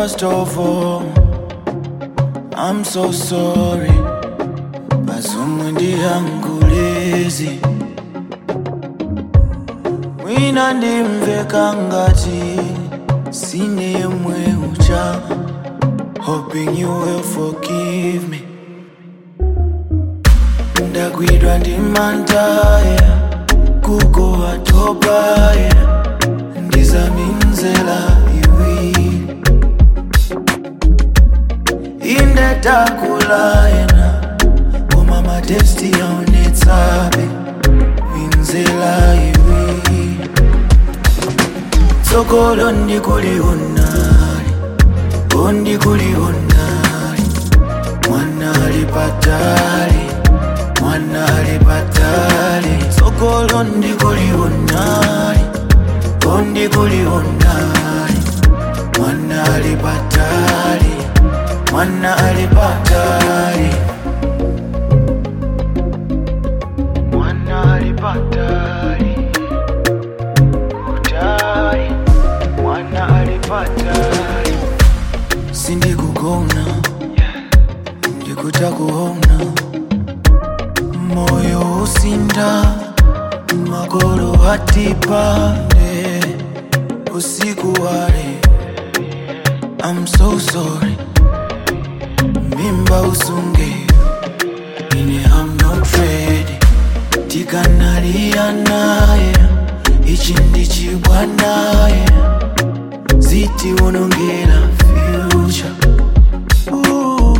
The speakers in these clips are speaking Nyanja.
First of all, I'm so sorry. Bazumwe ndiyangulezi mwina ndimveka ngati sine yemwe ucha hoping you will forgive me ndagwidwa ndi mantaya kuko atobaya ndizaminzela iwiri indetakulayena koma matesti yaonetsabe minzela iwiri tsogolo ndikulionali ondikulionali mwanali patali mwanali patali tsogolo ndikulionali ondikulionali mwanali patali mwanali patali mwanali patali kutali mwanali patali sindikugona ndikutakuona moyo usinda magolo atipande usiku wale I'm so sorry mimba usunge ine I'm not ready tikanalia naye ichi ndichibwa naye zitiwonongera future Ooh,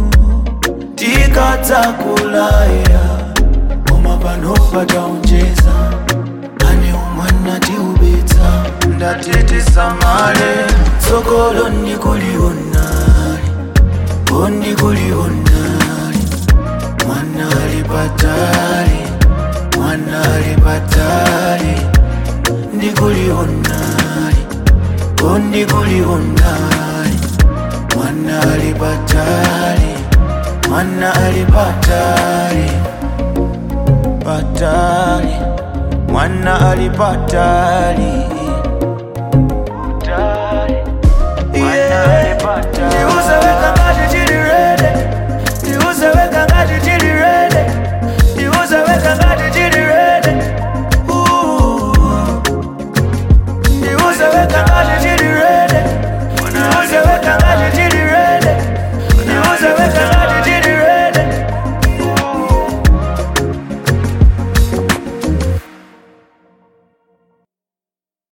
tikadzakulaya koma pano pataonjeza ane umwana tiubetsa ndatitisamale tsogolo ndikulionali ondikulionali mwanali patali mwanali patali ndikulionali ondikulionali mwanali patali mwanali patali patali mwana ali patali